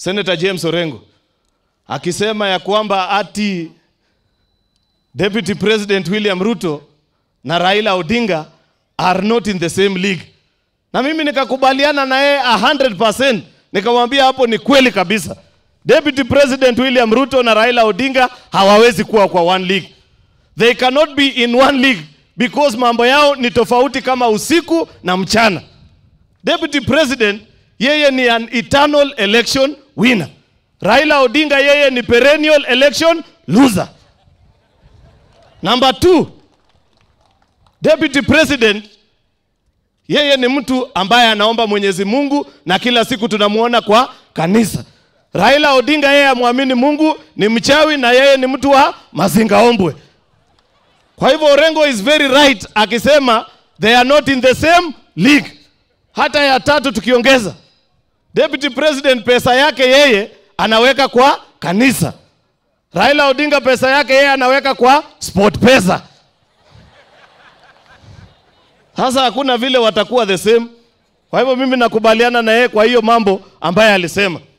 Senator James Orengo akisema ya kwamba ati Deputy President William Ruto na Raila Odinga are not in the same league. Na mimi nikakubaliana na yeye 100%. Nikamwambia hapo ni kweli kabisa. Deputy President William Ruto na Raila Odinga hawawezi kuwa kwa one league. They cannot be in one league because mambo yao ni tofauti kama usiku na mchana. Deputy President yeye ni an eternal election winner. Raila Odinga yeye ni perennial election loser. Number two, Deputy President yeye ni mtu ambaye anaomba Mwenyezi Mungu na kila siku tunamuona kwa kanisa. Raila Odinga yeye amwamini Mungu, ni mchawi na yeye ni mtu wa mazingaombwe. Kwa hivyo Orengo is very right akisema they are not in the same league. Hata ya tatu tukiongeza, Deputy President pesa yake yeye anaweka kwa kanisa. Raila Odinga pesa yake yeye anaweka kwa sport pesa. Sasa hakuna vile watakuwa the same. Kwa hivyo mimi nakubaliana na yeye kwa hiyo mambo ambaye alisema.